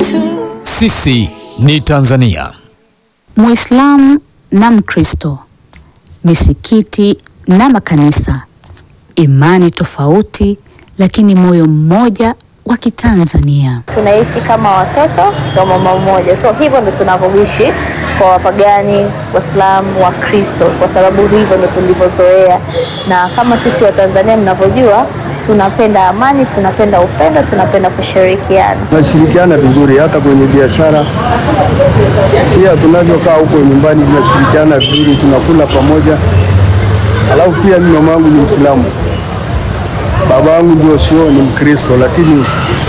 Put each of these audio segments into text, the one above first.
zetu. Sisi ni Tanzania. Muislamu na Mkristo, misikiti na makanisa, imani tofauti lakini moyo mmoja wa Kitanzania. tunaishi kama watoto wa mama mmoja, so hivyo ndo tunavyoishi kwa wapagani, Waislamu, Wakristo, kwa sababu hivyo ndo tulivyozoea. Na kama sisi Watanzania mnavyojua, tunapenda amani, tunapenda upendo, tunapenda kushirikiana. tunashirikiana vizuri hata kwenye biashara pia, tunavyokaa huko nyumbani tunashirikiana vizuri, tunakula pamoja. Alafu pia mimi mama yangu ni Mwislamu, baba yangu ndio sio ni Mkristo, lakini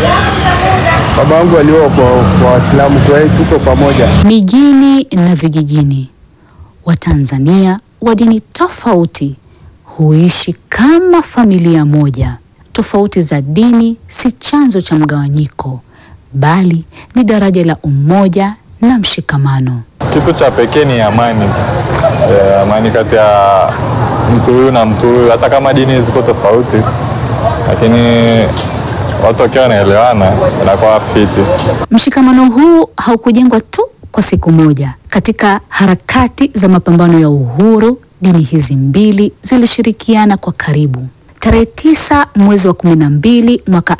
baba yangu alioa kwa kwa Waislamu, kwa hiyo tuko pamoja. Mijini na vijijini, Watanzania wa dini tofauti huishi kama familia moja. Tofauti za dini si chanzo cha mgawanyiko, bali ni daraja la umoja na mshikamano. Kitu cha pekee ni amani e, amani kati ya mtu huyu na mtu huyu, hata kama dini ziko tofauti, lakini watu wakiwa wanaelewana inakuwa fiti. Mshikamano huu haukujengwa tu kwa siku moja. Katika harakati za mapambano ya uhuru, dini hizi mbili zilishirikiana kwa karibu. Tarehe tisa mwezi wa kumi na mbili mwaka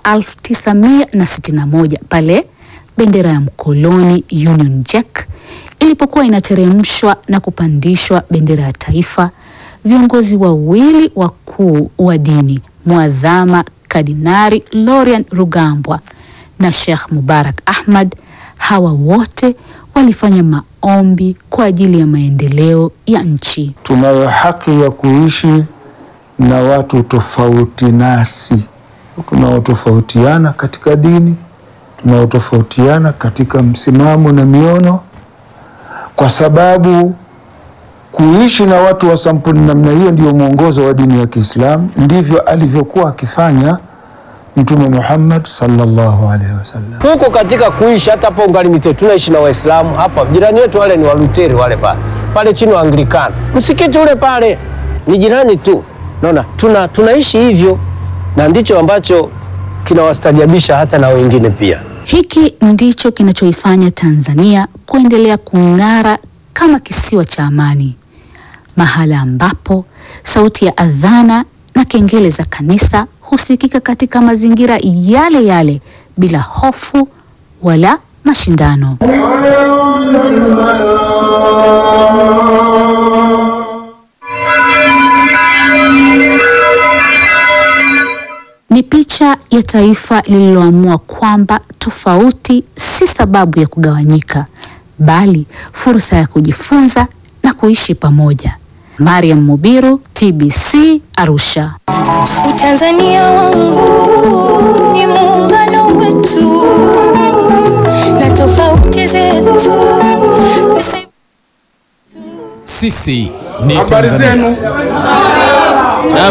1961 pale bendera ya mkoloni Union Jack ilipokuwa inateremshwa na kupandishwa bendera ya taifa, viongozi wawili wakuu wa dini Mwadhama Kardinari Lorian Rugambwa na Sheikh Mubarak Ahmad, hawa wote walifanya maombi kwa ajili ya maendeleo ya nchi. tunayo haki ya kuishi na watu tofauti nasi, tunaotofautiana katika dini, tunaotofautiana katika msimamo na miono, kwa sababu kuishi na watu wa sampuli namna hiyo ndio mwongozo wa dini ya Kiislamu. Ndivyo alivyokuwa akifanya Mtume Muhammad sallallahu alaihi wasallam. Huko katika kuishi hata hapo Ngalimite tunaishi na Waislamu hapa. Jirani yetu wale ni Waluteri wale pale. Pale chini wa Anglikana. Msikiti ule pale ni jirani tu. Naona tuna tunaishi hivyo na ndicho ambacho kinawastajabisha hata na wengine pia. Hiki ndicho kinachoifanya Tanzania kuendelea kung'ara kama kisiwa cha amani, mahala ambapo sauti ya adhana na kengele za kanisa husikika katika mazingira yale yale bila hofu wala mashindano. Ni picha ya taifa lililoamua kwamba tofauti si sababu ya kugawanyika, bali fursa ya kujifunza na kuishi pamoja. Mariam Mubiru, TBC, Arusha. Utanzania wangu ni muungano wetu na tofauti zetu zisi- Sisi ni Habari Tanzania. zenu?